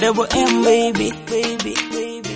Double M baby, baby, baby.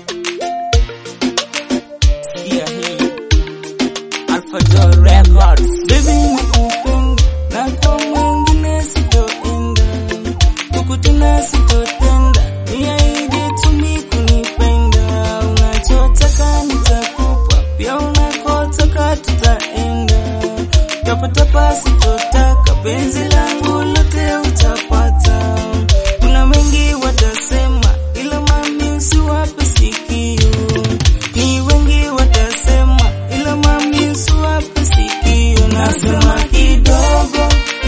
Sikia hii. Alpha Joy Records. Baby nakupenda na kwa mwingine sitoenda. Kukutuna sitotenda. Niahidi tu mi kunipenda. Unachotaka nitakupa. Pia unakotaka tutaenda. Tapatapa sitotaka. Penzi langu lote utapata. Kuna mengi watasema, ila mami usiwape sikio. Ni wengi watasema, ila mami usiwape sikio. Nasema kidogo,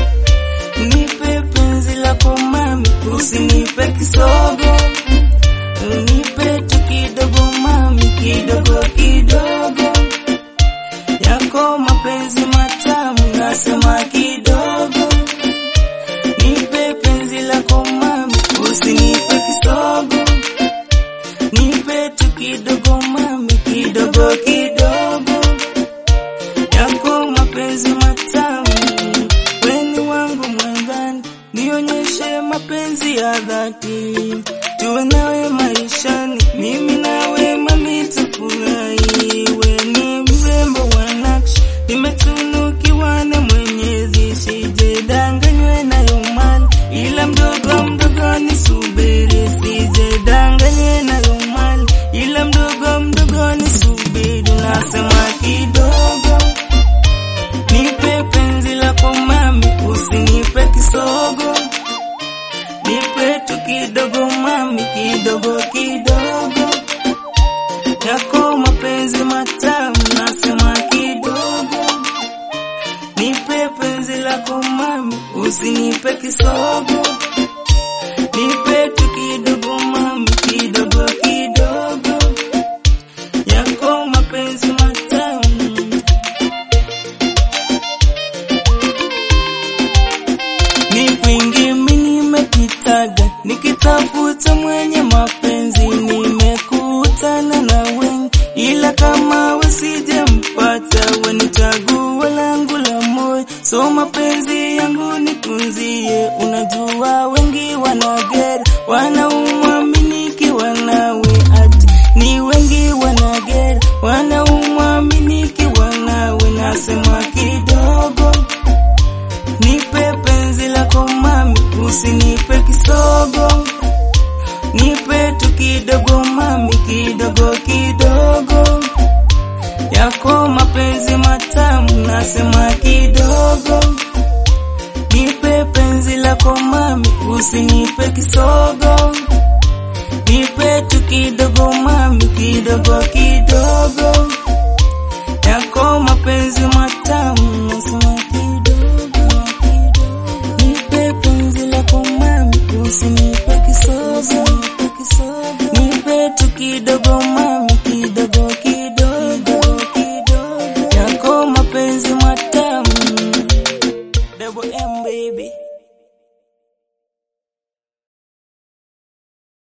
nipe penzi lako mami, usinipe kisogo. Nipe tu kidogo mami, kidogo kidogo yako mapenzi matamu. Nasema kidogo Nipe penzi lako mami, usinipe kisogo. Nipe tu kidogo mami, kidogo kidogo. Yako mapenzi matamu, weni wangu mwandani, nionyeshe mapenzi ya dhati. Tuwe nawe maishani, mimi nawe mami tufurahi. Weni mrembo wa nakshi, nimetunukiwa na Mwenyezi, sijadanganywe nayo mali, ila mdogo mdogo nisubiri, sijadanganywe nayo mali, ila mdogo mdogo nisubiri. Nasema kidogo, nipe penzi lako mami, usinipe kisogo, nipe tu kidogo mami, kidogo kidogo yako mapenzi matamu, nasema kidogo Nipe penzi lako mami, usinipe kisogo. Nipe tu kidogo mami, kidogo kidogo. Yako mapenzi matamu. Ni kwingi mimi nimepitaga, nikitafuta mwenye mapenzi, nimekutana na wengi, ila kama wesijampata, weni chaguo langu la moyo. So mapenzi yangu nitunzie, unajua wengi wanagera, wanaumwaminiki wanawe, ati ni wengi wanagera, wanaumwaminiki wanawe, nasema kidogo Nipe penzi lako mami, usinipe kisogo. Nipe tu kidogo mami, kidogo kidogo. Yako mapenzi matamu, nasema kidogo. Nipe penzi lako mami, usinipe kisogo. Nipe tu kidogo mami, kidogo kidogo. Yako mapenzi matamu, nasema kidogo. Nipe penzi lako mami, usinipe kisogo. Nipe tu kidogo mami, kidogo kidogo. Yako mapenzi matamu.